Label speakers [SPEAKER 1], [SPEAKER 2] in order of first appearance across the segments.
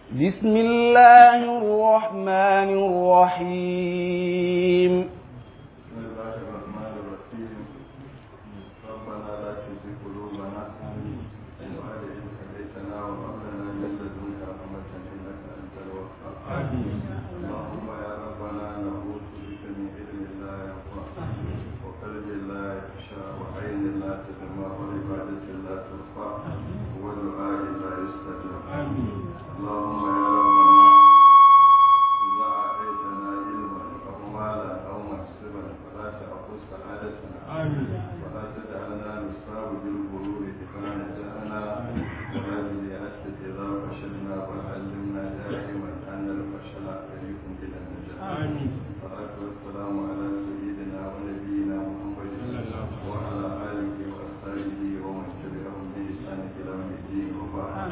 [SPEAKER 1] بسم الله الرحمن الرحيم
[SPEAKER 2] بسم الله الرحمن الرحيم ربنا لا تزغ قلوبنا بعد إذ هديتنا وهب لنا من لدنك رحمة إنك أنت الوهاب اللهم يا ربنا نعوذ بك من علم لا ينفع وقلب لا يخشى وعين لا تدمع وعبادة لا ترفع ودعاء لا يستجاب اللهم يا ربنا إذا أعطيتنا علما أو مالا أو منصبا فلا تأخذ سعادتنا ولا تجعلنا نصاب بالغرور إذا نجحنا ولا باليأس إذا فشلنا بل علمنا دائما أن الفشل طريق إلى النجاح الصلاة والسلام على سيدنا ونبينا محمد وعلى آله وأصحابه ومن تبعهم بإحسان إلى يوم الدين وبعد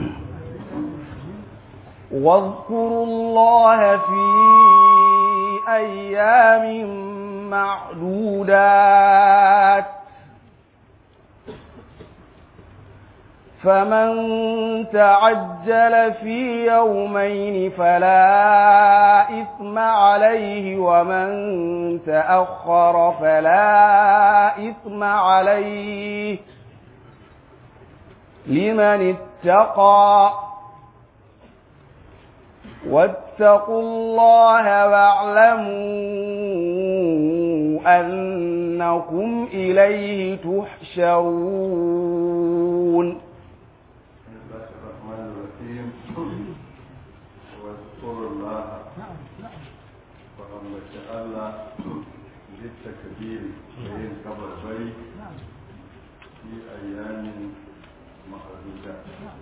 [SPEAKER 1] واذكروا الله في أيام معدودات فمن تعجل في يومين فلا إثم عليه ومن تأخر فلا إثم عليه لمن اتقى واتقوا الله واعلموا أنكم إليه تحشرون
[SPEAKER 2] بسم الله الرحمن الرحيم واذكروا الله فأمت الله بالتكبير بين كبر بي في أيام معدودة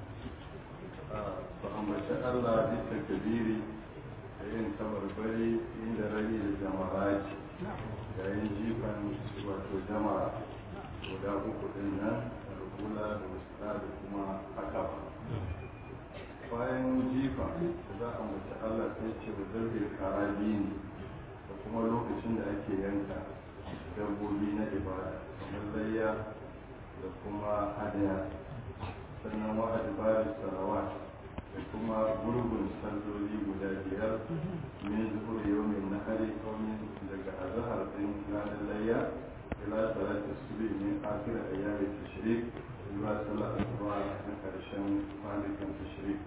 [SPEAKER 2] فأمت الله بالتكبير بين كبر بي عند رجل الجماعات yayin jifan wato jama'a guda uku din nan rukula da wasu da kuma haka bayan jifa da za a mace allah sai ce wa zarbe karabi ne da kuma lokacin da ake yanka dabbobi na ibada kamar layya da kuma hadaya sannan wa adbarin sarawat da kuma gurgun salloli guda biyar min zuhur yawmin nahari qawmin daga azhar din ranar layya ila salati subhi min akhir ayyami tashrik ila salati subha na karshen kwanakin tashrik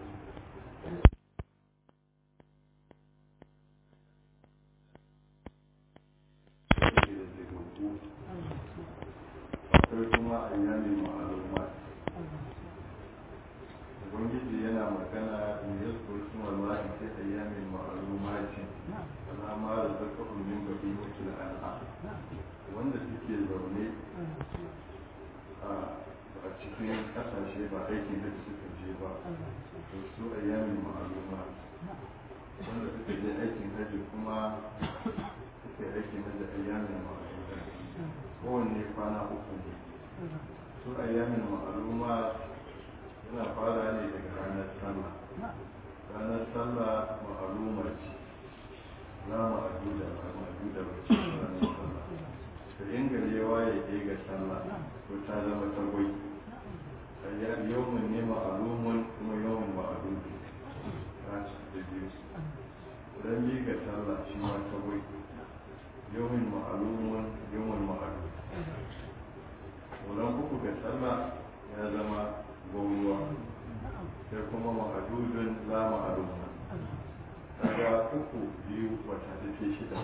[SPEAKER 2] akwai kuma ayyamin ma'alumat ubangiji yana magana in ya tsoki wallahi sai ayyamin ma'alumati alama da zaka min babi wakil al'a wanda suke zaune a cikin kasashe ba aikin da suka je ba to su ayyamin ma'aluma wanda suka je aikin haji kuma suka yi aikin haji ayyamin ma'aluma kowanne kwana uku ne su ayyamin ma'aluma yana fara ne daga ranar sallah ranar sallah ma'aluma ce za mu adu da mu adu da wace ranar sallah to in gari ya waye ke ga sallah to ta zama tagwai ayyar yawmun ne ma'alumun kuma yawmun ma'alumun ta ci da biyu ran bi ga sallah shi ma tagwai yawmun ma'alumun yawmun ma'alumun wulan uku ga sallah ya zama gwamnuwa sai kuma ma'adudun la ma'aduna daga uku biyu wata take shida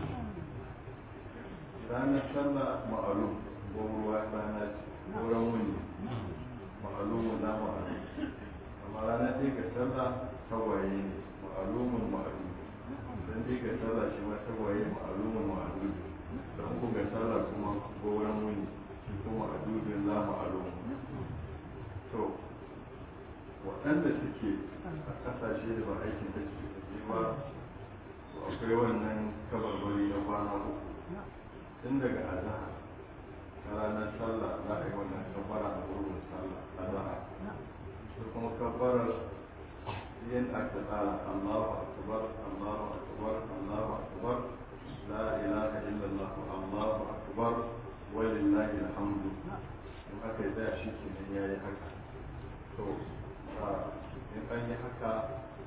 [SPEAKER 2] ranar sallah ma'alum gwamnuwa rana ce wurin wuni ma'alumun la ma'adun amma ranar ɗaya ga sallah tagwaye ne ma'alumun ma'adun don ɗaya ga sallah shi ma tagwaye ma'alumun ma'adun don uku ga sallah kuma wurin wuni kuma ma'adudun la ma'alumun to waɗanda suke a ƙasashe da ba aikin da suke tafi ba to akwai wannan kabarbari na kwana uku tun daga azahar na ranar sallah za a yi wannan kabbara a wurin sallah azahar da kuma kabbarar yin aka tsara allahu akbar allahu akbar allahu akbar la ilaha illallah allahu akbar walillahi alhamdu in aka yi tsaya shi kenan ya yi haka to in an yi haka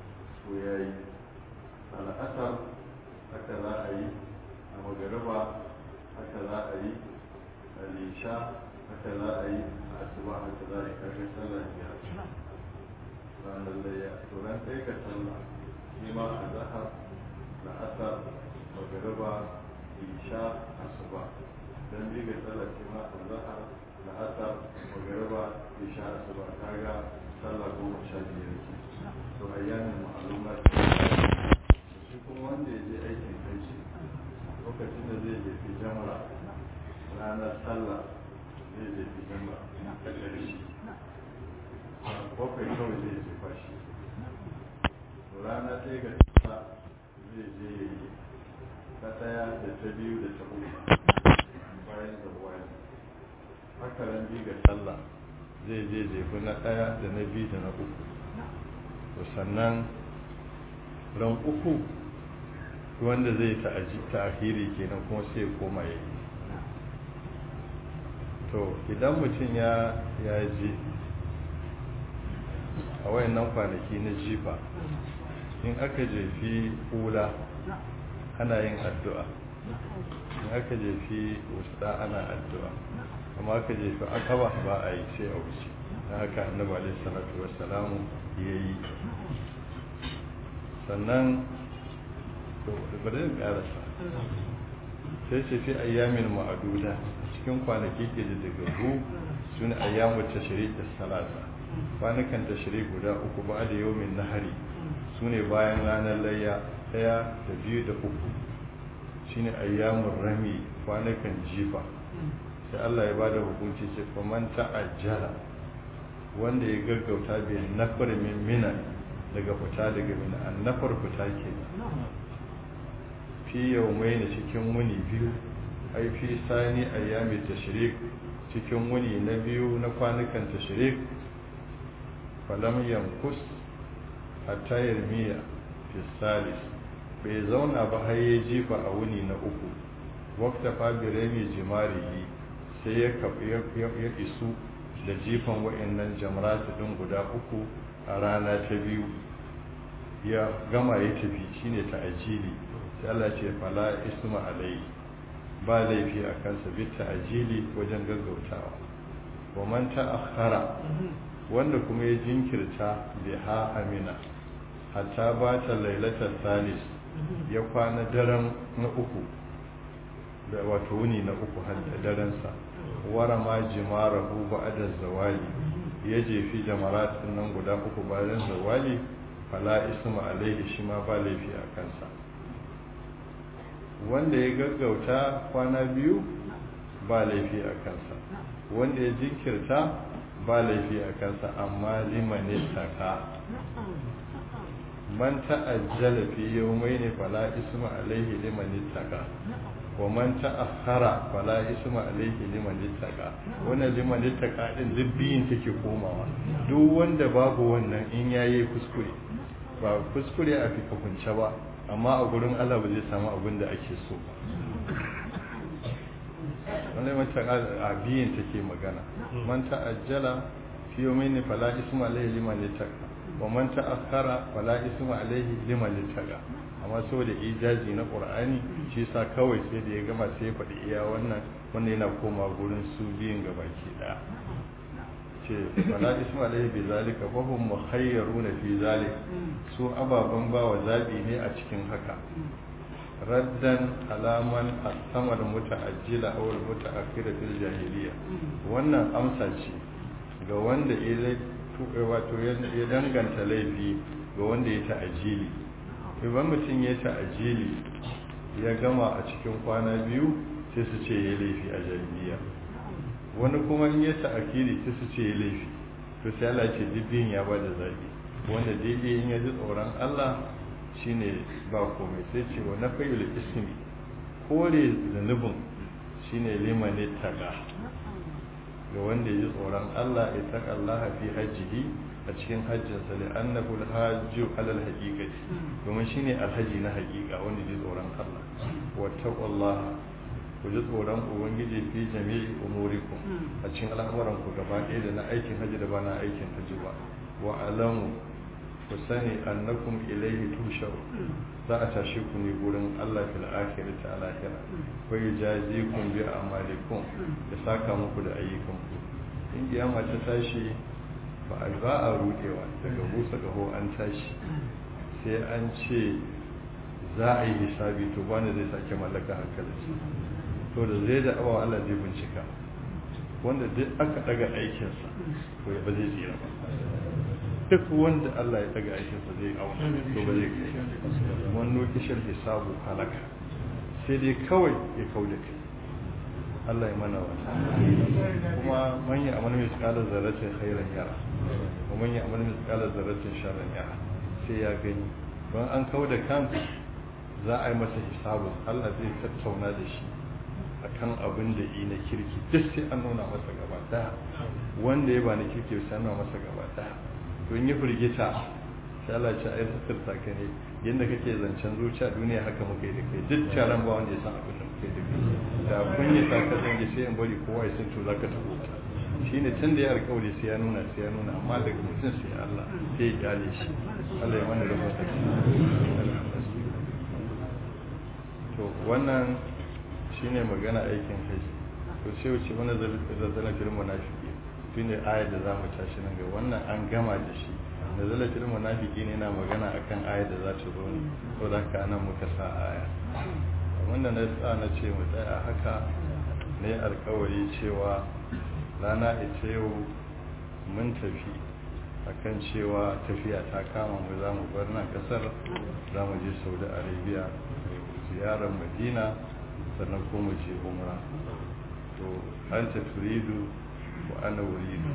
[SPEAKER 2] to ya yi al'asar haka za a yi a magariba haka za a yi a lisha haka za a yi a asuba haka za a yi kashe sallah biyar ranar layya to ran ɗaya ka sallah shi ma a zahar da asar magariba lisha asuba dan bi ga sallah shi ma a zahar da asar magariba lisha asuba kaga sallah goma sha biyar ke to ayyamin ma'alumat shi kuma wanda ya je aikin haji lokacin da zai je fi jamra ranar sallah zai je fi jamra ta ƙarshe bakwai kawai zai je fashi to rana ɗaya ga tasa zai je ya yi ta ɗaya da ta biyu da ta uku bayan da wani haka ran biyu ga sallah zai je jefi na ɗaya da na biyu da na uku to sannan ran uku wanda zai ta'aji ta'ahiri kenan kuma sai ya koma ya yi to idan mutum ya ya je a wayannan kwanaki na jifa in aka jefi hula ana yin addu'a in aka jefi wusta ana addu'a amma aka jefi akaba ba a yi sai a wuce na haka annabi alaihi salatu wassalamu ya yi sannan bari in karasa sai ce fi ayyamin ma'aduda cikin kwanaki ke da daga hu su ne ayyamu tashri da salasa kwanukan tashri guda uku ba da yawmin nahari su ne bayan ranar layya daya da biyu da uku shine ayyamun rami kwanukan jifa sai Allah ya bada hukunci ce faman ta'ajjala wanda ya gaggauta bai nafar min mina daga fita daga mina an nafar fita ke fi yau mai na cikin wuni biyu ai fi sani ayyami tashrik cikin wuni na biyu na kwanukan tashrik falam yankus hatta yarmiya fi salis bai zauna ba har ya jifa a wuni na uku wakta fabire mai jimari sai ya isu da jifan wa'annan jamratu din guda uku a rana ta biyu ya gama ya tafi shine ta ajili sai Allah ce fala isma alai ba laifi a kansa bi ta ajili wajen gaggautawa wa man ta'akhkhara wanda kuma ya jinkirta biha amina hatta ba ta lailatar salis ya kwana daren na uku da wato wuni na uku har da darensa wara ma jimarahu ba'da zawali ya jefi jamaratin nan guda uku bayan zawali fala isma alaihi shi ma ba laifi a kansa wanda ya gaggauta kwana biyu ba laifi a kansa wanda ya jinkirta ba laifi a kansa amma liman taka man ta'ajjala fi yawmayn fala isma alaihi liman taka wa man ta'akhkhara fala isma alaihi liman ittaqa wannan liman ittaqa din dubbiyin take komawa duk wanda babu wannan in yayi kuskure ba kuskure a fi kunce ba amma a gurin Allah ba zai samu abin da ake so ba wannan mata a biyin take magana man ta'ajjala fi yawmayn fala isma alaihi liman ittaqa wa man ta'akhkhara fala isma alaihi liman ittaqa amma saboda ijazi na qur'ani shi yasa kawai sai da ya gama sai ya faɗi iya wannan wannan yana koma gurin su biyun gabaki daya ce fala isma alaihi bi zalika fa hum mukhayyaruna fi zalik su ababan bawa zabi ne a cikin haka raddan alaman asamar muta'ajjila aw muta'akhira fil jahiliya wannan amsa ce ga wanda ya wato ya danganta laifi ga wanda ya ta'ajili idan mutum ya ta'ajili ya gama a cikin kwana biyu sai su ce ya laifi a jahiliya wani kuma in ya ta'akiri sai su ce ya laifi to sai Allah ce dibbin ya bada zabi wanda daidai in ya ji tsoron Allah shine ba komai sai ce wa na fayyul ismi kore zanubin shine liman taqa ga wanda ya ji tsoron Allah ya taqa Allah fi hajjihi a cikin hajjinsa da annahu alhajju alal haqiqati domin shine alhaji na haqiqa wanda ya ji tsoron Allah wa taqullaha ku ji tsoron ubangiji fi jami'i umurikum a cikin al'amuran ku gaba ɗaya da na aikin hajji da ba na aikin hajji ba wa alamu ku sani annakum ilaihi tusharu za a tashi ku ne gurin Allah fil akhirati a lahira wa yujazikum bi amalikum ya saka muku da ayyukanku in kiyama ta tashi ba a ba a rudewa daga busa gaho an tashi sai an ce za a yi hisabi to wanda zai sake mallaka hankalinsa to da zai da awa Allah zai bincika wanda duk aka daga aikinsa to ya ba zai tsira ba duk wanda Allah ya daga aikinsa zai auna to ba zai kai wannan kishir hisabu halaka sai dai kawai ya kauda kai Allah ya mana wata kuma man ya amana mai tsakalar zarratin khairan yara kuma man ya amana mai tsakalar zarratin sharran yara sai ya gani don an kauda kan za a yi masa hisabu Allah zai tattauna da shi akan abin da yi na kirki duk sai an nuna masa gaba daya wanda ya ba na kirki sai an nuna masa gaba daya don yi firgita sai Allah ce ai suturta ka ne yadda kake zancen zuciya duniya haka muka yi da kai duk taron ba wanda ya san abin da muka yi da kai da kun yi ta ka zange sai in bari kowa ya san to za ka tafi shi ne tun da ya alkawari sai ya nuna sai ya nuna amma daga mutum sai Allah sai ya kyale shi Allah ya mana rufa ta to wannan shine magana aikin haji to sai wuce wani zazzala fil munafiki shine ayar da zamu tashi nan ga wannan an gama da shi zazzala fil munafiki ne na magana akan ayar da za ta zo ne to da haka nan muka sa aya wanda na sa na ce mu tsaya haka ne alkawari cewa rana ita yau mun tafi akan cewa tafiya ta kama mu za mu bar nan kasar za mu je saudi arabia ziyarar madina sannan kuma je umra to an ta turidu wa ana wuridu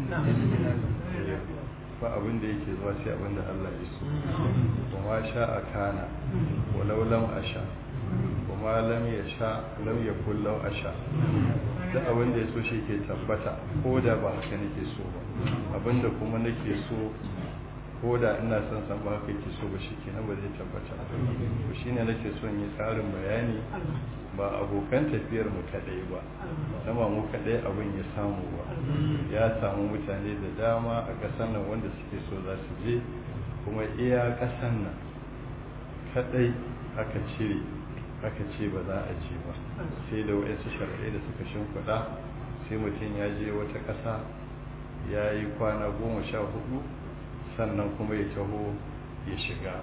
[SPEAKER 2] ba abin da yake zuwa sai abin da Allah ya so kuma sha a kana walau lam asha kuma lam ya sha lam ya kullau asha duk abin da ya so shi ke tabbata ko da ba haka nake so ba abin da kuma nake so ko da ina son san ba haka yake so ba shi kenan ba zai tabbata to shine nake son yi tsarin bayani ba abokan tafiyar mu kadai ba sama mu kadai abin ya samu ba ya samu mutane da dama a ƙasar nan wanda suke so za su je kuma iya ƙasar nan kadai aka cire aka ce ba za a je ba sai da wa'yansu shari'ai da suka shimfiɗa sai mutum ya je wata ƙasa ya yi kwana goma sha hudu sannan kuma ya taho ya shiga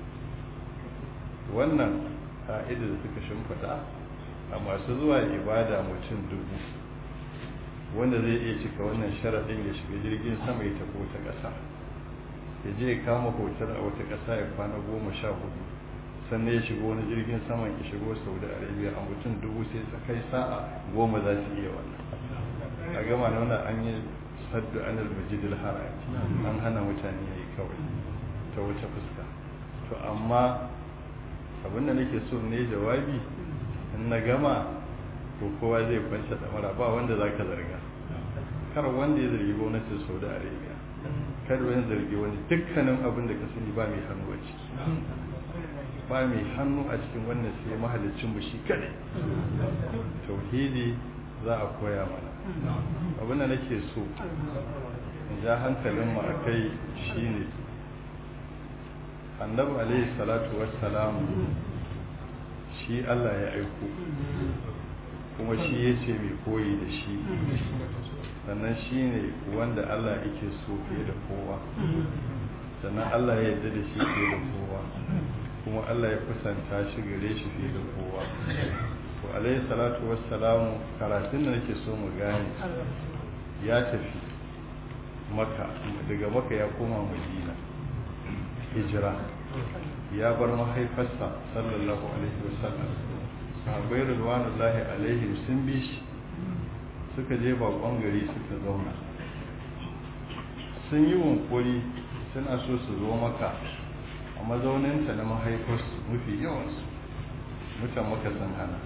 [SPEAKER 2] wannan ka'ida da suka shimfiɗa a masu zuwa ibada mutum dubu wanda zai iya cika wannan sharaɗin ya shiga jirgin sama ya tafi wata ƙasa ya je ya kama hotar a wata ƙasa ya kwana goma sha hudu sannan ya shiga wani jirgin saman ya shigo saudi arabia a mutum dubu sai kai sa'a goma za su iya wannan a gama nuna an yi saddu anil majidil haram an hana mutane yayi kawai ta wata fuska to amma abin da nake so ne jawabi in na gama to kowa zai kwanta da mara ba wanda zaka zarga kar wanda ya zargi gwamnatin Saudi Arabia kar wani zargi wani dukkanin abin da ka sani ba mai hannu a ciki ba mai hannu a cikin wannan sai mahalicin mu shi kadai tauhidi za a koya mana abin da nake so in ja hankalin mu akai shine annabi alaihi salatu wassalam shi Allah ya aiko kuma shi ya ce mai koyi da shi sannan shi ne wanda Allah yake so fiye da kowa sannan Allah ya yarda da shi fiye da kowa kuma Allah ya kusanta shi gare shi fiye da kowa to alaihi salatu wassalamu karatun da nake so mu gane ya tafi maka daga maka ya koma madina hijira ya bar mahaifarsa sallallahu alaihi wasallam sahabbai ridwanullahi alaihim sun bi shi suka je bakon gari suka zauna sun yi wunkuri suna so su zo maka a mazauninta na mahaifarsu mafi yawansu mutan maka sun hana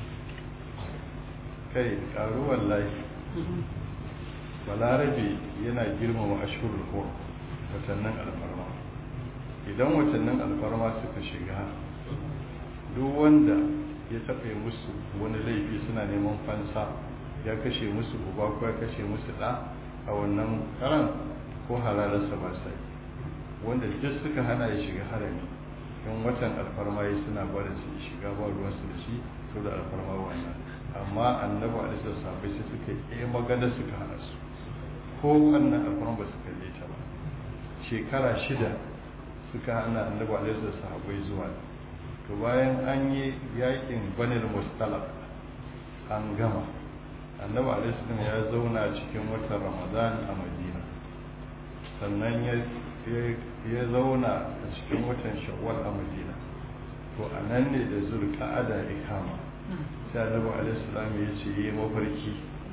[SPEAKER 2] kai karuwar lahi balarabe yana girmama ashirul hur watannin alfarma idan watannin alfarma suka shiga duk wanda ya taɓa musu wani laifi suna neman fansa ya kashe musu uba ko ya kashe musu ɗa a wannan karan ko halararsa ba sai wanda duk suka hana ya shiga harami in watan alfarma ya suna barin su shiga ba ruwansu da shi to da alfarma wannan amma annabi alaihi sahabbai sai suka yi magana suka hana su ko wannan alfarma ba su kalle ta ba shekara shida suka hana annabi alaihi sahabbai zuwa to bayan an yi yakin banil mustalaq an gama annabi alaihi ya zauna cikin watan ramadan a madina sannan ya zauna a cikin watan shawwal a madina to a nan ne da zulqa'ada ya kama sai annabi alaihi salam ya ce yi mafarki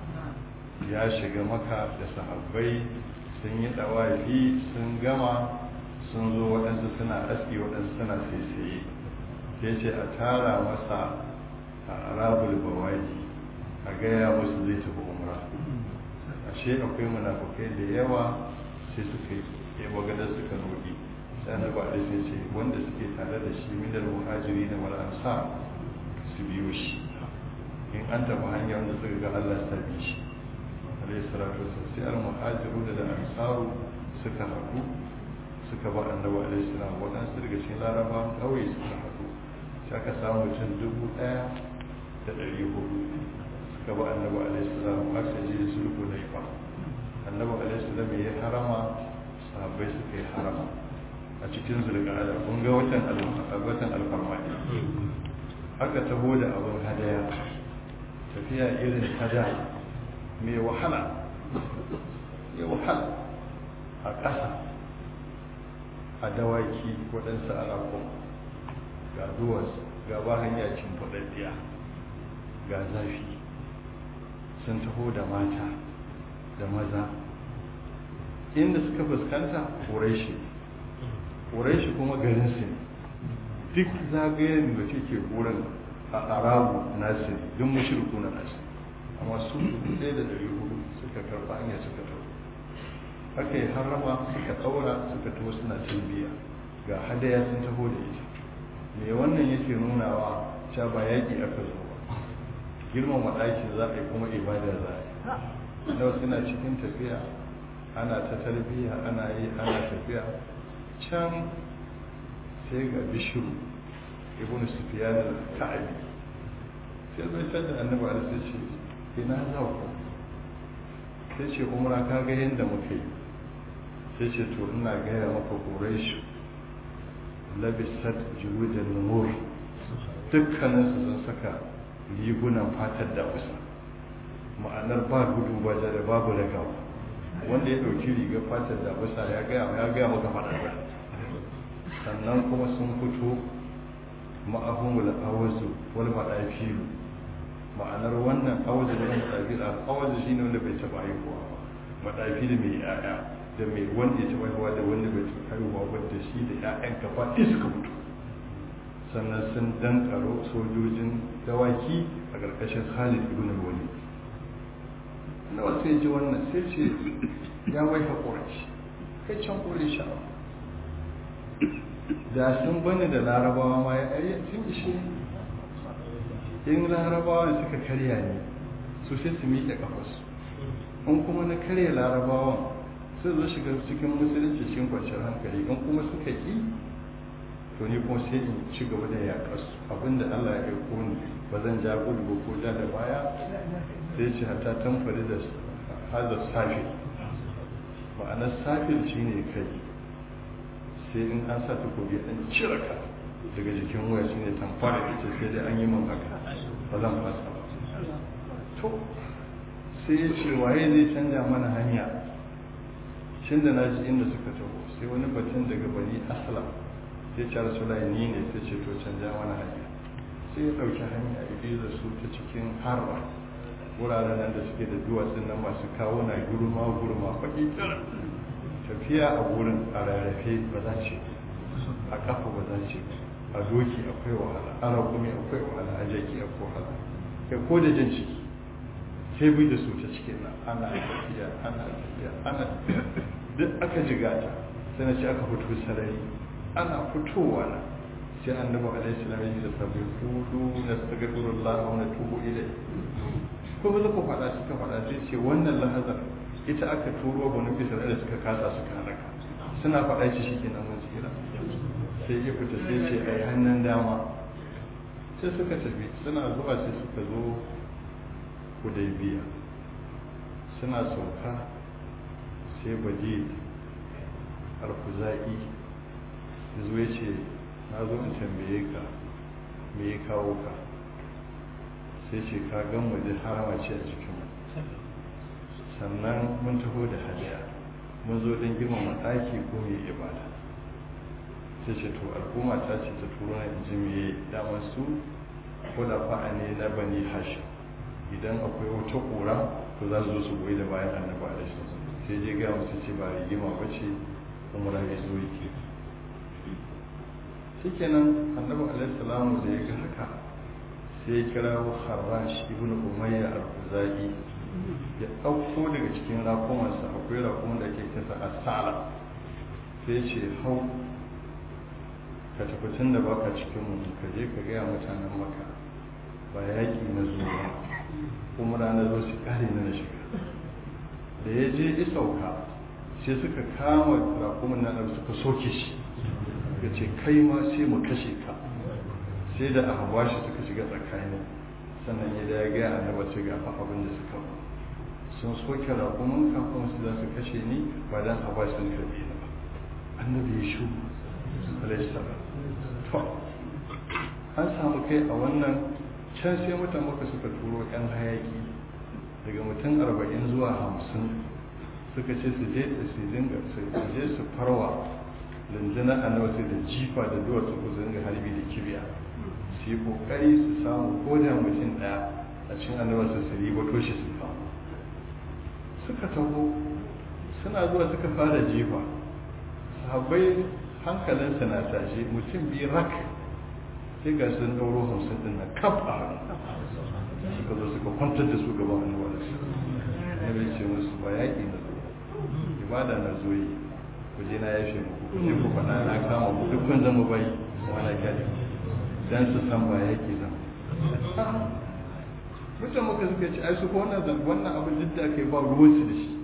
[SPEAKER 2] ya shiga maka da sahabbai sun yi dawafi sun gama sun zo waɗansu suna aski waɗansu suna saisaye sai ce a tara masa a arabul bawaji a gaya musu zai tafi umra ashe akwai munafukai da yawa sai suka yi ya bagada suka roƙi sai na ba da sai ce wanda suke tare da shi minar muhajiri na wal ansar su biyo shi in an tafi hanya wanda suka ga Allah ta bi shi alayhi salatu wasallam sai al muhajiru da ansaru suka haɗu suka ba annabi alayhi salam waɗansu daga cikin larabawan ƙauye suka haɗu sai aka samu mutum dubu ɗaya da ɗari hudu suka ba annabi alaihi salam aka je sulhu laifa annabi alaihi salam ya harama sahabbai suka yi harama a cikin zulqa'ada kun ga watan watan alfarma aka taho da abin hadaya tafiya irin hada mai wahala mai wahala a ƙasa a dawaki waɗansu alaƙon ga duwarsu ga ba hanya cin faɗaɗɗiya ga zafi sun taho da mata da maza inda suka fuskanta ƙuraishi ƙuraishi kuma garinsu ne duk zagayen da ke wurin a arabu nasu ne duk mashirku na nasu amma su ɗaya da ɗari hudu suka karɓa hanyar suka taho aka yi harama suka ɗaura suka taho suna cin biya ga hadaya sun taho da ita me wannan yake nunawa cewa ba yaƙi aka zo ba girmama ɗakin za a yi kuma ibada za a yi nawa suna cikin tafiya ana ta tarbiyya ana yi ana tafiya can sai ga bishiru ibn sufyan al-ka'bi sai zai tada annabi alaihi sai ce ina za ku sai ce umra ka ga yanda muka yi sai ce to ina gaya maka quraish labisat juludan numur dukkaninsu sun saka rigunan fatar da kusa ma'anar ba gudu ba da babu ragawa wanda ya dauki rigar fatar da kusa ya gaya ya gaya maka faɗaɗa sannan kuma sun fito ma'ahumul awazu wal madafilu ma'anar wannan awazu da madafil awazu shine wanda bai taba haihuwa ba madafil mai yaya da mai wanda ya taba haihuwa da wanda bai taba haihuwa ba da shi da ƴaƴan kafa suka mutu sannan sun dankaro sojojin dawaki a ƙarƙashin Khalid ibn Walid na wasu ya ji wannan sai ce ya wai haƙura shi kai can ƙure sha'awa da sun bani da larabawa ma ya ɗari sun ishe in larabawa da suka karya ne su sai su miƙe ƙafarsu in kuma na karya larabawan sai zo shiga cikin musulunci cikin kwanciyar hankali in kuma suka ƙi to ni kuma sai in ci gaba da yaƙarsu abinda Allah ya aiko ni ba zan ja gudu ba ko ja da baya sai ce hata tamfari da hazar safi ma'anar safil shine kai sai in an sa takobi an cire ka daga jikin waya shine tamfara ita sai dai an yi min haka ba zan fasa ba to sai ya ce waye zai canja mana hanya shin da naji inda suka taho sai wani batun daga bani asala sai ce rasulai ni ne sai ce to canja mana hanya sai ya ɗauki hanya ya bi da su ta cikin harba wuraren nan da suke da duwatsun nan masu kawo na gurma gurma faɗi tafiya a wurin a rarrafe ba za ce a kafa ba za ce a doki akwai wahala a rakumi akwai wahala a jaki akwai wahala kai ko da jin ciki sai bi da su ta cikin nan ana tafiya ana tafiya ana duk aka jigata sai na ce aka fito sarari ana fitowa na sai annabi alaihi salam ya da sabai kudu na astaghfirullah wa natubu ilai ko ba ku faɗa suka faɗa sai ce wannan lahazar ita aka turo banu isra'ila suka kasa suka halaka suna faɗa shi shi kenan mun tsira sai ya fita sai ce a yi hannun dama sai suka tafi suna zuwa sai suka zo hudaybiya suna sauka sai baje alkuza'i ya zo ya ce na zo in tambaye ka me ya kawo ka sai ce ka gan waje harama ce a cikin sannan mun taho da hadiya mun zo don girmama ɗaki ko mai ibada sai ce to al'umma ta ce ta turo na inji me damar su ko da fa'a ne na bani hashi idan akwai wata ƙura to za su zo su goyi da bayan annabi alaihi sai je ga musu ce ba rigima ba ce umra ya zo yake shikenan annabi alaihi salamu da ya ga haka sai ya kira harash ibn umayya al-khuzai ya ɗauko daga cikin rakumansa akwai rakuman da ke kasa asala sai ce hau ka tafi tun da baka cikin mu ka je ka gaya mutanen maka ba yaƙi na zuwa kuma rana zo su kare na shiga da ya je isauka sai suka kama rakuman nan suka soke shi ya ce kai ma sai mu kashe ka sai da aka shi suka shiga tsakanin sannan ya da ya gaya annaba ce ga fa abin da suka ba sun soke rakuman ka kuma su za su kashe ni ba dan a bashi sun karbe ni ba annabi ya shu alaihi salam to an samu kai a wannan can sai mutan maka suka turo yan hayaki daga mutum arba'in zuwa hamsin suka ce su je su dinga su je su farwa rundunar annabi da jifa da duwatsu ku dinga harbi da kibiya su yi kokari su samu ko da mutum daya a cikin annabi su su ribato shi su samu suka taho suna zuwa suka fara jifa sahabbai hankalinsa na tashi mutum biyu rak sai ga sun ɗauro hamsin ɗin na kaf a hannu suka zo suka kwantar da su gaban annabi da su annabi ce musu ba yaƙi na zo ibada na zo yi ku je na yafe muku ku je ku faɗa na kama ku duk kun zama bai wani kyale dan su san ba yaƙi zan mutum muka suka ce ai su ko wannan wannan abin duk da aka yi ba ruwansu da shi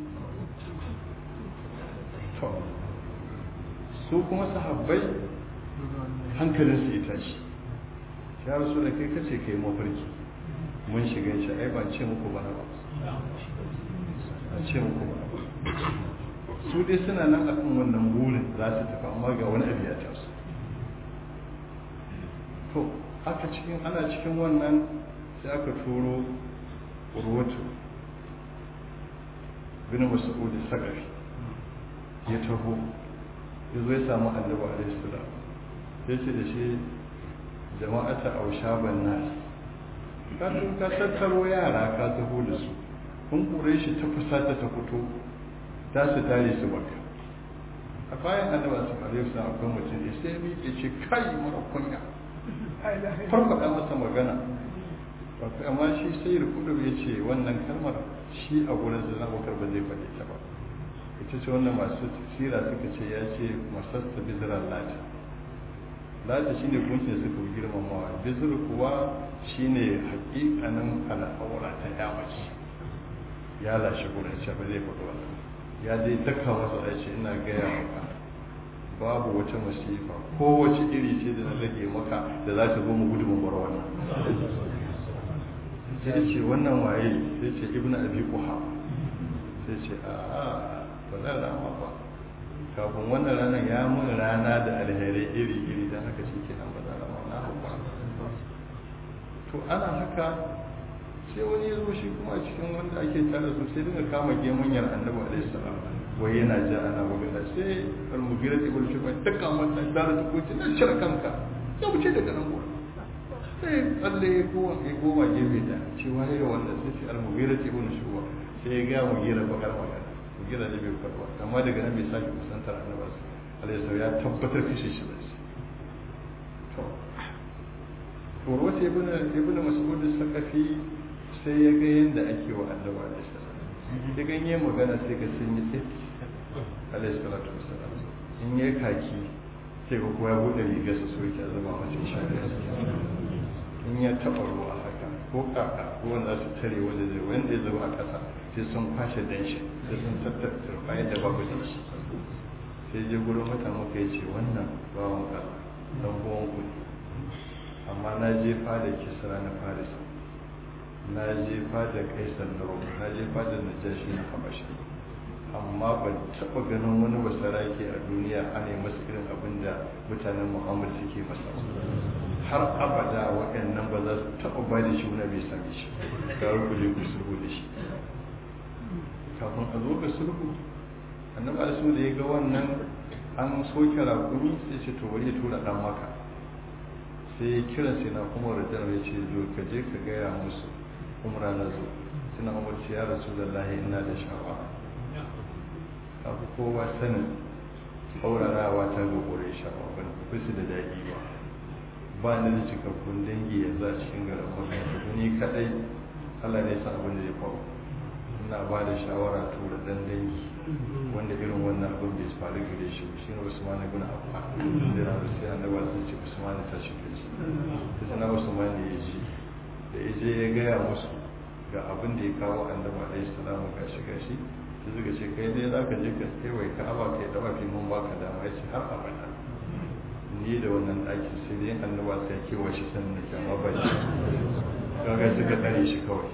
[SPEAKER 2] to su kuma sahabbai hankalinsu ya tashi ya rasu da kai kace kai mafarki mun shiga shi ai ban ce muku bana ba ban ce muku bana ba su dai suna nan akan wannan burin za su tafi amma ga wani abu ya taso to aka cikin ana cikin wannan sai aka turo urwatu bin mas'ud sakafi ya taho ya zo ya samu annabi alaihi salam sai ce da shi jama'ata aushaban nas ka tun ka tattaro yara ka taho da su kun kure shi ta fusata ta fito za su tare su baka a bayan annabi su alaihi salam akwai mutum da sai miƙe ce kai mara kunya farfaɗa masa magana amma shi sai rukudu ya ce wannan kalmar shi a gurin sa abubakar ba zai faɗi ta ba ita ce wannan masu sira suka ce ya ce masasta bizirar lati lati shine gunkin suka girmamawa bizir kuwa shine hakikanin al'aura ta yamaci ya lashe gurin ce ba zai faɗi wannan ya dai daka masa ya ce ina gaya maka babu wata masifa kowace iri ce da na rage maka da za ta zo mu gudu mu bar wannan sai ce wannan waye sai ce ibnu abi quha sai ce a ba zan rama ba kafin wannan ranar ya mun rana da alherai iri iri dan haka shi ke nan ba zan rama na hauka to ana haka sai wani ya zo shi kuma a cikin wanda ake tare su sai dinga kama gemunyar annabi alaihi salam wai yana ja ana magana sai al-mughira ibn shuba ta kama ta dara ta kuce nan cire kanka ya wuce daga nan gurin sai tsalle ya kowa ya goma gefe da cewa ya wannan sai ce al-mughira ibn shuba sai ya ga mughira bakar magana mughira ne bai farwa amma daga nan bai sake kusantar annabi alaihi salam ya tabbatar kashe shi da shi to urwata ibn ibn mas'ud sakafi sai ya ga yanda ake wa annabi alaihi salam da ganye magana sai ga sun yi tsit alaihi salatu wasalam in yi kaki sai ga kowa ya bude rigar sa so yake zama mace shari'a in ya taba ruwa haka ko kaka ko wanda su tare wanda zai wanda ya zuba a kasa sai sun kwashe danshi sai sun tattara bayan da babu danshi sai je gurin wata muka yi ce wannan bawan Allah dan uwan ku ne amma na je fada kisra na faris na je fada kaisar na rome na je fada najashi na habashi amma ban taɓa ganin wani basarake a duniya ana yi masa irin abin da mutanen muhammad suke masa har abada waɗannan ba za su taɓa ba da shi wani bai same shi ga ku je ku sulhu da shi kafin a zo ga sulhu annabi alisu da ya ga wannan an soke rakumi sai ce to wani ya tura ɗan maka sai ya kira sai na kuma rajar ya ce zo ka je ka gaya musu umra na zo suna umarci ya rasu da lahi ina da sha'awa abu kowa sanin haurarawa ta ga kore sha'awa ban fi su da daɗi ba ba ni da cikakkun dangi yanzu a cikin garin makon ni kaɗai allah ne san abin da ya faru ina ba da shawara tura dan dangi wanda irin wannan abin bai faru gare shi shi ne usman ibn affan da na sai annabi sun ce usman ta shi kace sai na usman ne ya ji da ya je ya gaya musu ga abin da ya kawo annabi alaihi salamu ga shi ga shi sai suka ce kai dai zaka je ka kewaye ka aba kai da mafi mun baka dama ya ce har abada ni da wannan ɗakin sai dai annaba sai kewa shi sannan da kyamma ba shi kaga suka tsare shi kawai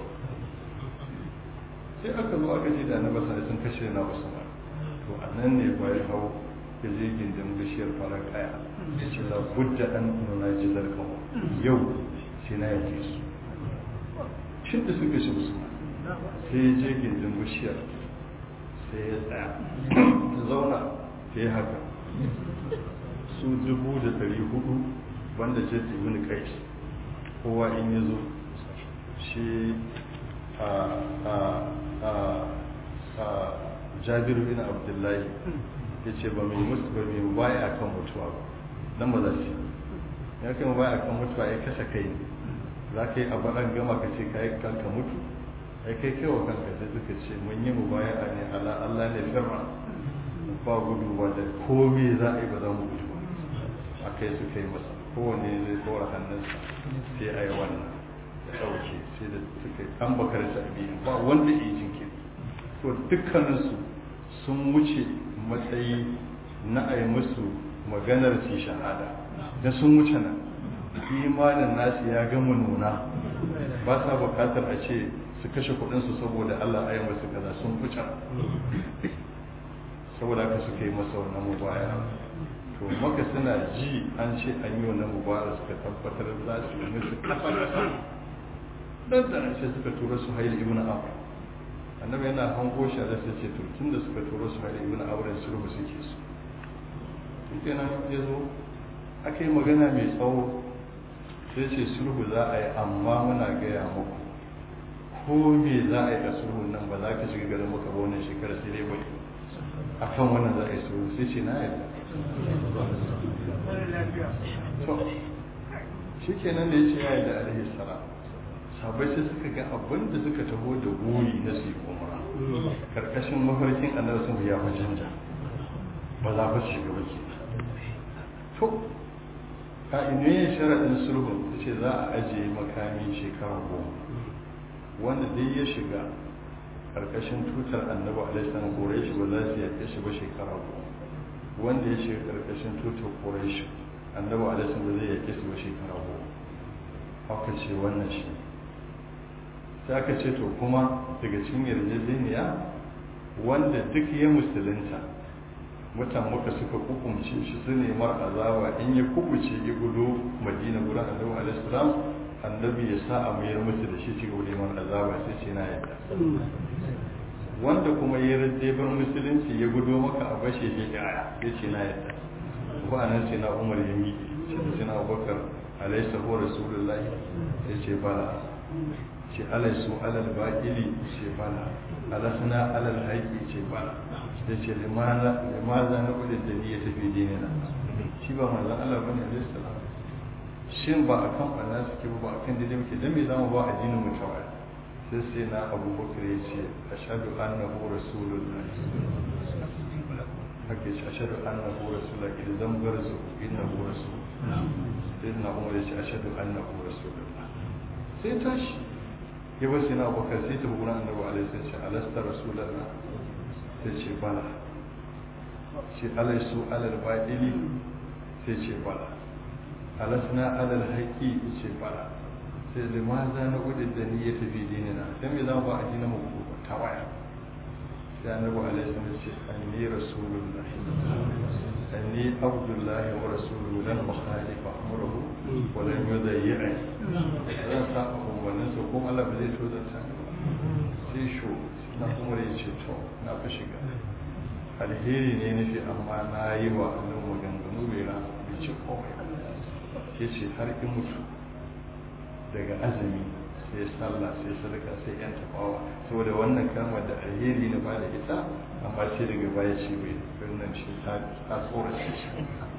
[SPEAKER 2] sai aka zo aka ce da annaba sai sun kashe na usman to a nan ne bayan hau ya je gindin bishiyar farar kaya ya ce la budda an nuna ji zarkawa yau sai na yake su shin da suka shi usman sai ya je gindin bishiyar sai ya tsaya ta zauna ta yi haka su dubu da dari hudu wanda jet ibn qais kowa in ya zo shi a a a a jabiru bin abdullahi ya ce ba mai musu ba mai baya kan mutuwa ba dan ba za su ya kai baya kan mutuwa ya kasa kai ne za ka yi abu an gama ka ce ka yi kanka mutu ai kai kai wa kanka sai suka ce mun yi mu baya ne ala Allah ne firma ba gudu ba da komai za a yi ba za mu gudu a kai su kai masa kowane zai tsora hannunsa sai a yi wannan da ɗauke sai da suka yi an bakar sabi ba wanda ya jinkiri to dukkaninsu sun wuce matsayi na a yi musu maganar ci shahada da sun wuce nan imanin nasu ya gama nuna ba sa bukatar a ce su kashe kudinsu saboda allah a yi masu kaza sun wuce saboda haka suka yi masa wannan mubaya to maka suna ji an ce an yi wannan mubaya suka tabbatar za su yi musu kasa dan da sai suka tura su haili ibn amr annabi yana hango shi da sai ce to tunda suka tura su haili ibn amr su rubu suke su kenan ya zo aka yi magana mai tsawo sai ce sulhu za a yi amma muna gaya muku ko me za a yi a sulhun nan ba za ka shiga garin muka ba wannan shekara sai dai bai a kan wannan za a yi sulhu sai ce na yarda to shi kenan da ya ce ya yarda alaihi salam sabai sai suka ga abin da suka taho da goyi na su yi umara karkashin mafarkin annabi sun ya fa canja ba za ba su shiga ba ke to ka'inoyin sharaɗin sulhun ta ce za a ajiye makami shekara goma wanda dai ya shiga karkashin tutar annabi alaihissalam quraish ba za su yaƙe shi ba shekara goma wanda ya shiga karkashin tutar quraish annabi alaihissalam ba zai yaƙe shi ba shekara goma haka ce wannan shi sai aka ce to kuma daga cikin yarjejeniya wanda duk ya musulunta mutan muka suka kukumce shi su ne mar azaba in ya kubuce ya gudu madina gurin annabi alaihi salam annabi ya sa a mayar musu da shi cikin neman azaba sai ce na yadda wanda kuma ya rade bar musulunci ya gudu maka a bashe shi ya sai ce na yadda ba nan sai na umar ya miƙe shi da sai na abubakar alaihi sahu rasulullahi sai ce bala ce alaisu alal baƙili ce bala alasna alal haƙi ce bala da ce limaza na kudin da ni ya tafi dinina shi ba manzan Allah bane alaihi salam shin ba akan banna suke ba akan daidai muke dan me zamu ba addinin mu tawaya sai sai na Abu Bakar ya ce ashhadu annahu rasulullah haka ce ashhadu annahu rasulullah idan zan garzu innahu rasul sai na Umar ya ce ashhadu annahu rasulullah sai tashi ya bar sai na Abu Bakar sai ta bugun annabi alaihi salam alasta rasulullah ta ce bala ce alaisu alal baɗili sai ce bala alasna alal haƙi ce bala sai da ma za na gudun da ni ya tafi dinina don me za mu ba a dina mu ta waya sai annabi alaihi salam ce anni rasulullah anni abdullahi wa rasuluhu lan ukhalifa amruhu wa lan yudayyi'ani zan sa umarnin sa kuma Allah ba zai tozarta ni ba sai sho na kuma ya ce to na fi shiga alheri ne nufi amma na yi wa Allah maganganu bai na bai ce komai ya ce har in mutu daga azumi sai sallah sai sadaka sai yan tafawa saboda wannan kalmar da alheri na ba da ita amma sai daga baya ce bai wannan shi ta tsora shi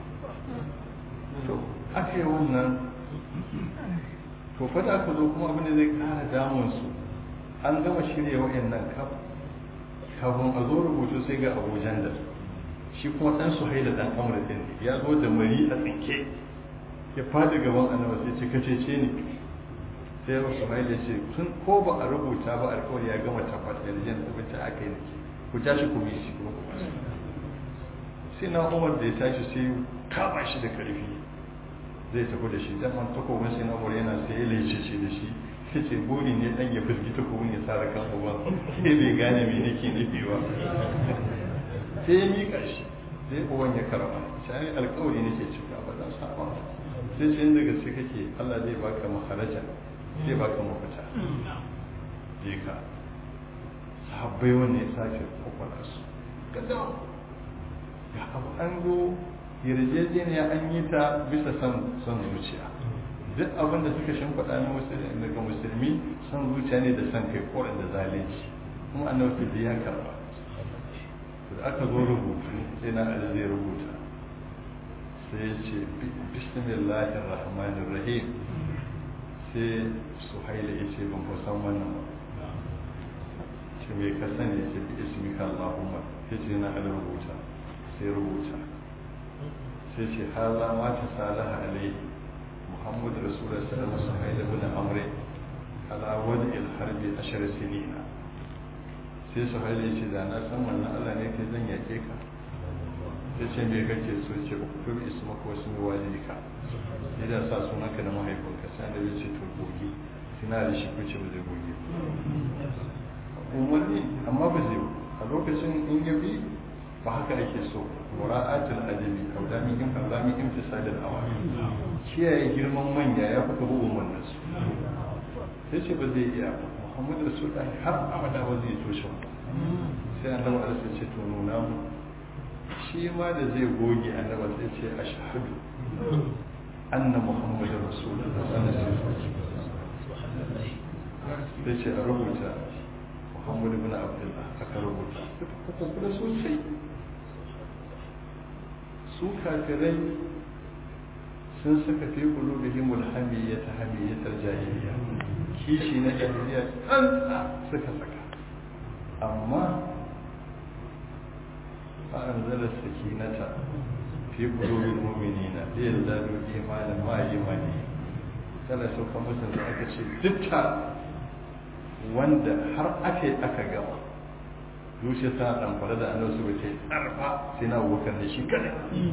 [SPEAKER 2] to aka yi wannan to fata aka zo kuma abin da zai kara damun su an gama shirya wa'annan kaf kafin a zo rubutu sai ga abujan da shi kuma dan su haida dan amur din ya zo da mari a tsinke ya fadi gaban annabi sai ce kace ce ne sai ya su haida ce tun ko ba a rubuta ba alƙawari ya gama tabbata da jin abinci aka yi ku tashi ku bi shi kuma ku sai na umar da ya tashi sai kama shi da karfi zai tafi da shi dan man takobin sai na umar yana sai ya lece ce da shi sai ce buri ne dan ya firgi takobin ya sara kan uban sai bai gane me nake nufi ba sai ya mika shi sai uban ya karama sai alƙawari nake cika ba dan saba sai ce inda gaske kake Allah zai baka maharaja zai baka mafita je ka sahabbai wanda ya sake kwakwala su gadawa ga abu an zo yarjejeniya an yi ta bisa son zuciya duk abin da suka shimfiɗa na musulmi daga musulmi son zuciya ne da son kai koren da zalunci kuma annabi da ya karba da aka zo rubutu sai na ali zai rubuta sai ya ce bismillahir rahmanir rahim sai suhaila ya ce ban san wannan ba ce mai ka sani ya ce bi ismika allahumma ya ce na ali rubuta sai rubuta sai ce haza ma ta salaha alaihi muhammad rasulullah sallallahu alaihi wasallam da bin amre ala wadi harbi ashar sinina sai su haile ce da na san wannan Allah ne kai zan yake ka sai ce me kake so ce ku bi isma ko su mi walidika idan sa sunanka da mahaifinka sai da ya ce to goge sina da shi ku ce ba zai goge umarni amma ba zai a lokacin in ya bi ba haka ake so mura'atul adabi kaudami in kaudami in fisadil awami kiyaye girman manya ya fi kabo umarnin su sai ce ba zai iya ba muhammadu rasulullahi har abada ba zai toshe ba sai annabi alisa ce to nuna mu shi ma da zai goge annabi sai ce ashhadu anna muhammadu rasulullahi sallallahu alaihi wasallam sai ce a rubuta muhammadu bin abdullah aka rubuta kuka kula sosai su kafirai sun saka fi qulubihim al-hamiyyah hamiyyatal jahiliya kishi na jahiliya tsantsa suka saka amma fa anzala sakinata fi qulubil mu'minina liyazdadu imanan ma imani kana sauka musu da aka ce dukka wanda har aka yi aka gama zuciya ta damfara da annabi su bace arfa sai na abubakar da shi kada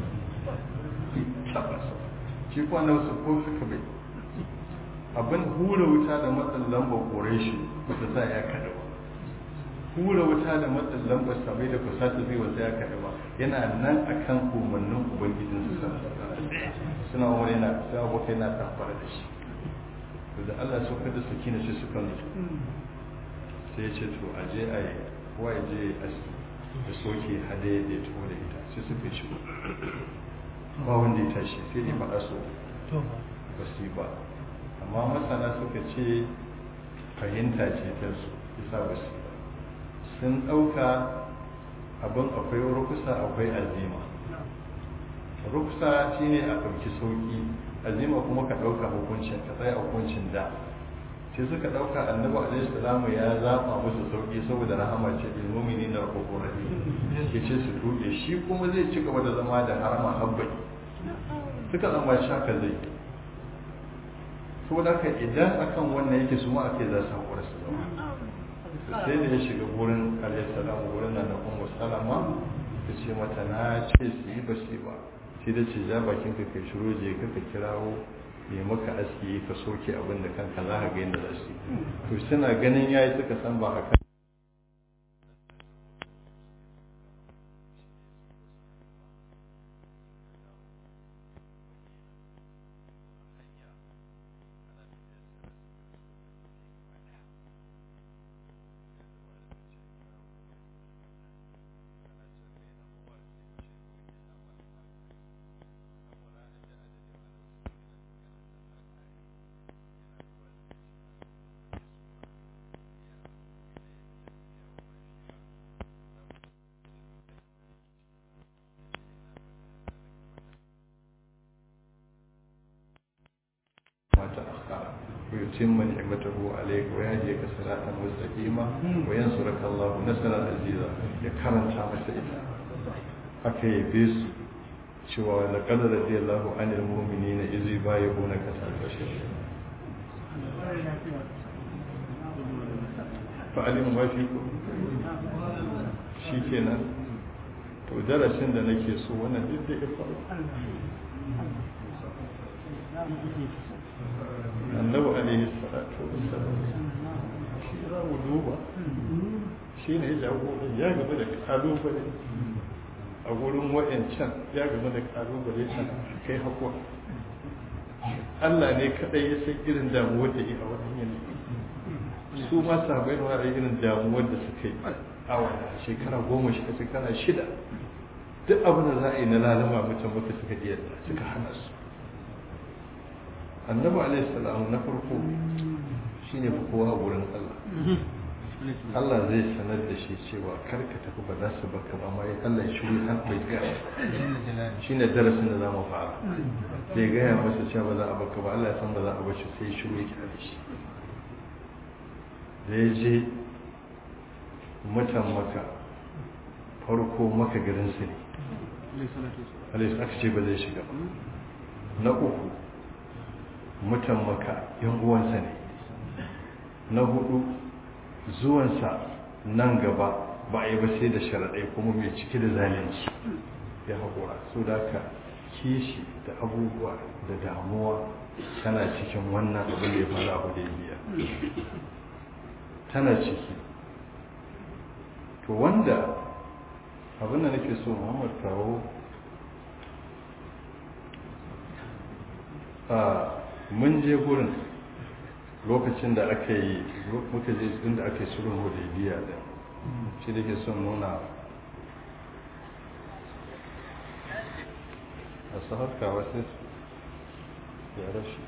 [SPEAKER 2] tabbas shi kuma annabi su ko suka bai abin hura wuta da matsin lamba kore shi ba ta sa ya kada ba hura wuta da matsin lamba sabai da kusa ta zai wata ya kada ba yana nan akan umarnin ubangijin su suna wani yana sai abokai yana damfara da shi da Allah so kada su kina shi suka nutsu sai ya ce to a je a yi kowa ya je da soke hada ya ɗaya tuwo da ita sai suka ci ba wanda ya tashi sai dai faɗa so ba su yi ba amma masana suka ce fahimta ce ta su isa ba su ba sun ɗauka abin akwai rukusa akwai azima rukusa shine a ɗauki sauƙi azima kuma ka ɗauka hukuncin ka tsaya hukuncin da sai suka ɗauka annabi alaihi salamu ya zaɓa musu sauƙi saboda rahama ce bil mu'minin na rahmatur rahim ya ce su tuɓe shi kuma zai ci gaba da zama da harama habbai suka zama shaka zai saboda haka idan akan wannan yake su ma ake za su haƙura su zama sai da ya shiga gurin alaihi salamu gurin nan na ummu salama ta ce mata na ce su yi ba su yi ba sai da ce ja bakin ka kai shiro je ka ka kirawo mai maka aski ka soke abin da kanka za ka ga yadda za su yi to suna ganin yayi suka san ba haka تأخر ويتم نعمته عليك ويهديك صراطا مستقيما وينصرك الله نصرا عزيزا يكرم تامس إتا haka ya bi su cewa da kadar radiyallahu anil mu'minina iz yubayyi'unaka tahta shajara fa alim wa fi shikenan to darasin da nake so wannan duk da ya faru annabi alaihi salatu wassalam shi za mu duba shi ne ya jago ya gaba da kalubale a wurin wa'ancan ya gaba da kalubale can kai hakuwa Allah ne kadai ya san irin damuwar da yi a wannan yanayi su ma sabai ma irin damuwar da suka yi a wannan shekara goma shida shekara shida duk abin da za a yi na lalama mutum muka suka iya suka hana su annabi alaihi salam na farko shine fa kowa a wurin Allah Allah zai sanar da shi cewa kar ka tafi ba za su baka ba amma Allah ya shiru har bai ga shine darasin da zamu fara bai gaya masa cewa ba za a baka ba Allah ya san ba za a bar shi sai shiru yake da shi da ya je mutan maka farko maka garin su ne alaihi aka ce ba zai shiga ba na uku mutan maka yan uwansa ne na hudu zuwansa nan gaba ba a yi ba sai da sharaɗai kuma mai cike da zalunci ya haƙura so da ka kishi da abubuwa da damuwa tana cikin wannan abin da ya faru abu da biya tana ciki to wanda abin da nake so muhammad kawo mun je gurin lokacin da aka yi muka je inda aka yi sulhun hudaybiya da shi da ke son nuna a saharka wasu ya rashi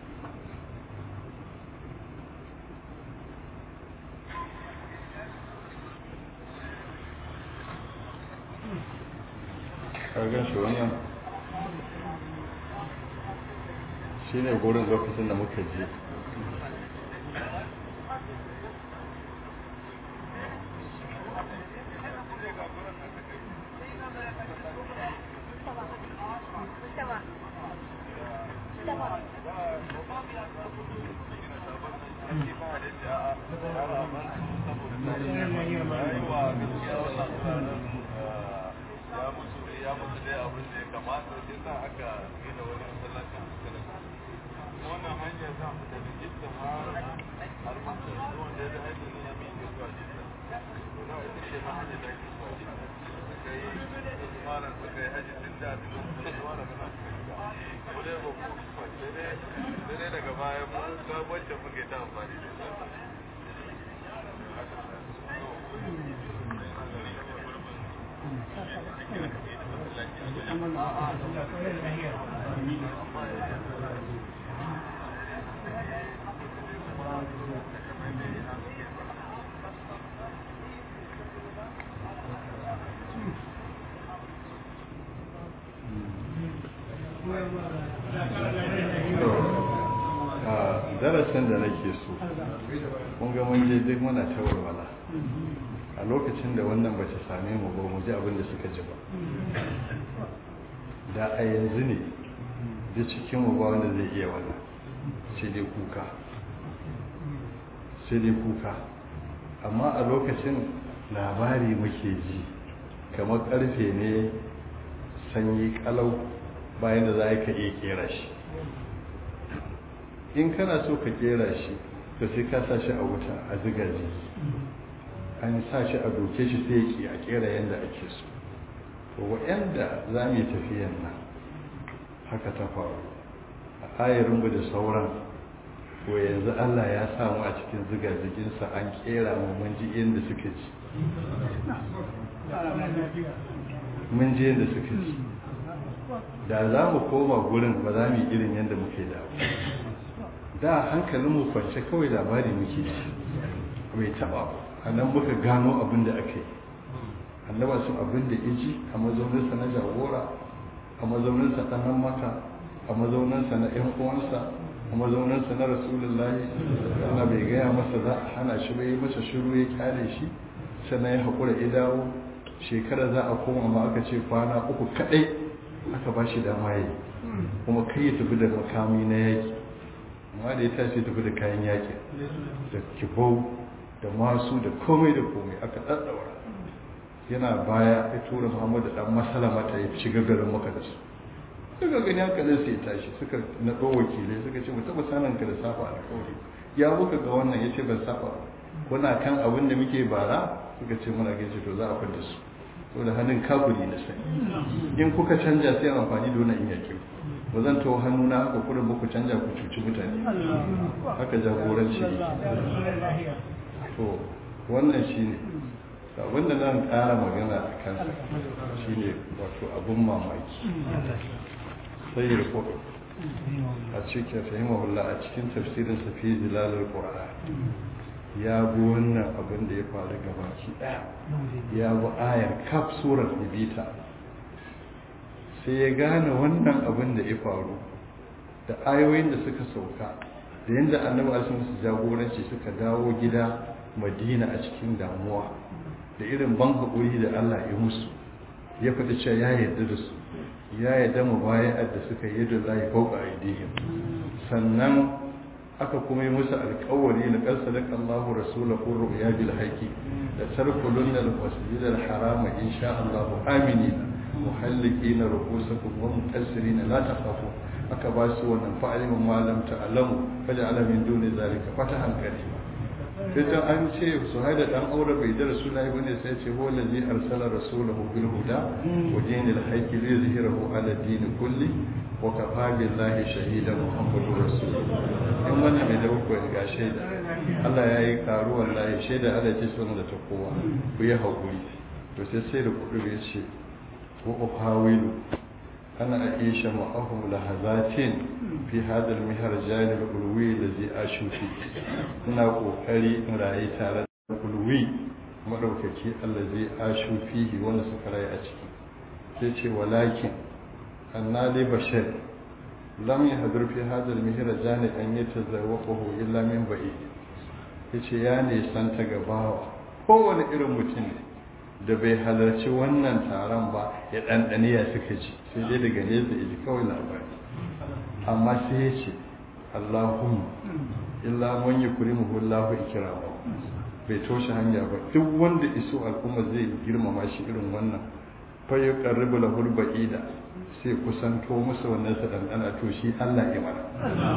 [SPEAKER 2] ƙargan shi wannan shi ne gurin lokacin da muka je darasin da nake so kun ga mun je duk muna ta walwala a lokacin da wannan ba ta same mu ba mu ji abin da suka ji ba da a yanzu ne da cikin mu ba wanda zai iya wannan sai dai kuka sai dai kuka amma a lokacin labari muke ji kamar karfe ne sanyi kalau bayan da za ka iya kera shi in kana so ka kera shi to sai ka sa shi a wuta a ziga jiki an sa shi a doke shi sai ki a kera yadda ake so to waɗanda za mu yi tafiyan nan haka ta faru a ayarinmu da sauran to yanzu allah ya samu a cikin ziga jikinsa an kera mu mun ji inda suka ji mun ji yadda suka ji da za mu koma gurin ba za mu yi irin yadda muke da da hankalinmu kwance kawai labari muke ci bai taba a nan muka gano abin da aka yi annaba sun abin da iji a mazauninsa na jagora a mazauninsa ta nan maka a mazauninsa na yan uwansa a mazauninsa na rasulullahi ana bai gaya masa za a hana shi bai masa shiru ya kyale shi sannan ya haƙura ya dawo shekara za a koma ma aka ce kwana uku kaɗai aka ba shi dama yi kuma kai ya tafi da makami na yaƙi amma da ya tashi tafi da kayan yaƙi da kibau da masu da komai da komai aka ɗaɗɗaura yana baya ya tura muhammadu ɗan masalama ta yi shiga garin maka da su suka gani hankalin su ya tashi suka naɗo wakilai suka ce mu taɓa sanin ka da safa alƙawari ya buka ga wannan ya ce ban saba kuna kan abin da muke bara suka ce muna gaishe to za a fada su to da hannun kafuri na sai in kuka canja sai amfani da wannan in yake ba zan tawo hannu na haka kurin muku canja ku cuci mutane haka jagoranci to wannan shine wanda zan ƙara magana a kansa shine wato abun mamaki sai ya rikodo a cikin fahimahullah a cikin tafsirin sa fi zilalar qur'an ya bi wannan abin da ya faru gabaki daya ya bi ayar kaf surar ibita sai ya gane wannan abin da ya faru da ayoyin da suka sauka da yadda annabi alisun su jagoranci suka dawo gida madina a cikin damuwa da irin ban haƙuri da allah ya musu ya faɗi cewa ya yarda da su ya yarda mu bayan da suka yi da zai fauka aidihim sannan aka kuma yi musu alkawari na ƙarsa da Allahu rasulahu ru'ya bil haqi da tarkulun al masjid al haram insha Allah aminina muhallikina ru'usakum wa muqassirina la takhafu aka ba su wannan fa'alimin ma lam ta'lamu faj'ala min duni zalika fatahan karima sai an ce su haida dan aure bai da rasulullahi bane sai ce huwa allazi arsala rasulahu bil huda wa dinil haqqi li yuzhirahu ala din kulli wa kafa billahi shahida muhammadu rasulullah in wannan mai da uku ga shaida Allah ya yi karu wallahi shaida Allah ce sun da ta kowa ku yi hakuri to sai sai da kudu ya ce wa uhawilu ana aisha ma'ahum lahazatin fi hadal miharjan al-ulwi allazi ashu fi ina kokari in rayu tare da ulwi madaukaki allazi ashu fihi wanda suka rayu a ciki sai ce walakin annali bashar lam yahdur fi hadal miharjan an yatazawwaqahu illa min ba'id yace ya ne san ta gabawa kowane irin mutum ne da bai halarci wannan taron ba ya ɗanɗani ya suka ji sai dai daga nesa ya ji kawai labari amma sai ya ce allahun illa man yi kuri muhullahu ikirama bai toshe hanya ba duk wanda iso al'umma zai girmama shi irin wannan fa ya karribu lahul ba'ida sai kusanto musu wannan sa ɗanɗana to shi allah ya mana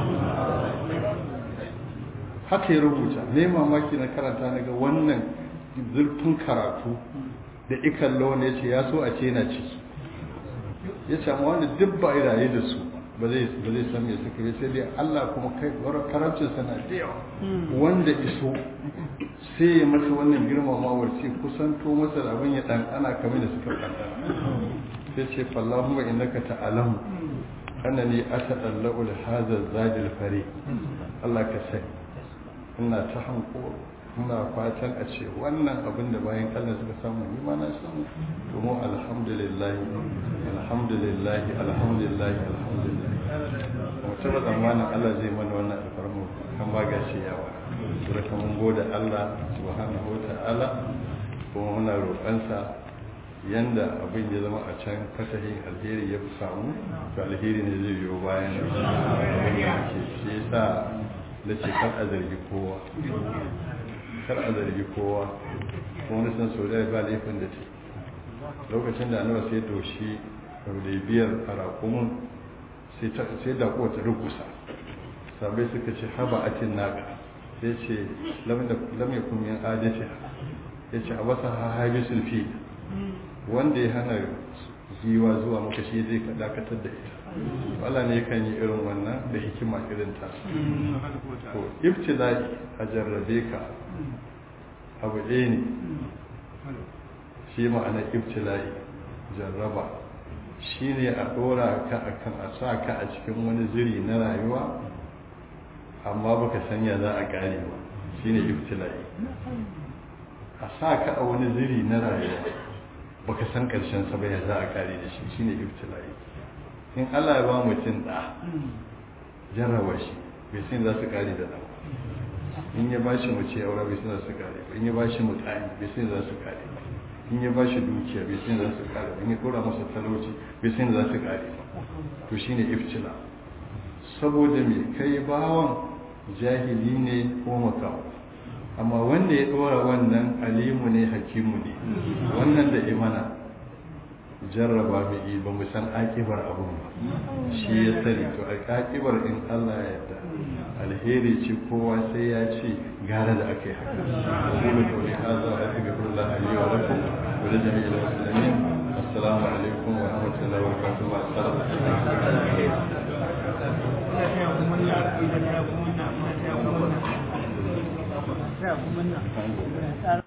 [SPEAKER 2] haka ya rubuta ne mamaki na karanta na ga wannan zurfin karatu da ikan lawan ya ce ya so a ce na ciki ya ce amma wanda duk ba a raye da su ba zai san me suka yi sai dai Allah kuma kai karancin sana da yawa wanda iso sai ya masa wannan girmamawar sai kusanto masa da abin ya dan ana kamar da suka kankana sai ce fallahumma innaka ta'lamu annani atadallu li hadha zadil fari Allah ka sai ina ta hankoro muna fatan a ce wannan abin da bayan kallon suka samu ni ma na samu to mu alhamdulillah alhamdulillah alhamdulillah alhamdulillah mu taba zamanin Allah zai mana wannan alfarmu kan ba gashi yawa sura kan mun gode Allah subhanahu wataala kuma muna roƙansa yanda abin ya zama a can fatahin alheri ya fi samu to alheri ne zai biyo bayan abin da ke shi yasa da ce kar a zargi kowa kar a zargi kowa wani san sau da ba laifin da ce lokacin da annabi sai doshi biyar a raƙumin sai da kowa ta rukusa sabai suka ce haba atin naga sai ce lam yakun min adati ya ce a wasa hahabi sulfi wanda ya hana giwa zuwa maka shi zai ka dakatar da ita Allah ne kan yi irin wannan da hikima irin ta ko ibtila'i a jarrabe ka abu ɗaya ne shi ma'ana ibtila'i jarraba shi ne a ɗora ka akan a sa ka a cikin wani ziri na rayuwa amma baka sanya za a gane ba shi ne ibtila'i a sa ka a wani ziri na rayuwa baka san ƙarshen sa ya za a kare da shi shi ne ibtila'i in allah ya ba mutum ɗa jarraba shi bai san za su kare da ɗan in ya ba shi mace aure bai san za su kare ba in ya ba shi mutane bai san za su kare ba in ya ba shi dukiya bai san za su kare ba in ya kora masa talauci bai san za su kare ba to shine iftila saboda me kai bawan jahili ne ko makawo amma wanda ya dora wannan alimu ne hakimu ne wannan da imana jarraba mai yi ba mu san akibar abun ba shi ya sani to akibar in Allah ya yarda alheri ce kowa sai ya ce gara da aka yi haka wani da wani haza wa aka gabar da aliyu wa lakum wa da jami'in musulmin assalamu alaikum wa rahmatullahi wa barakatuh wa assalam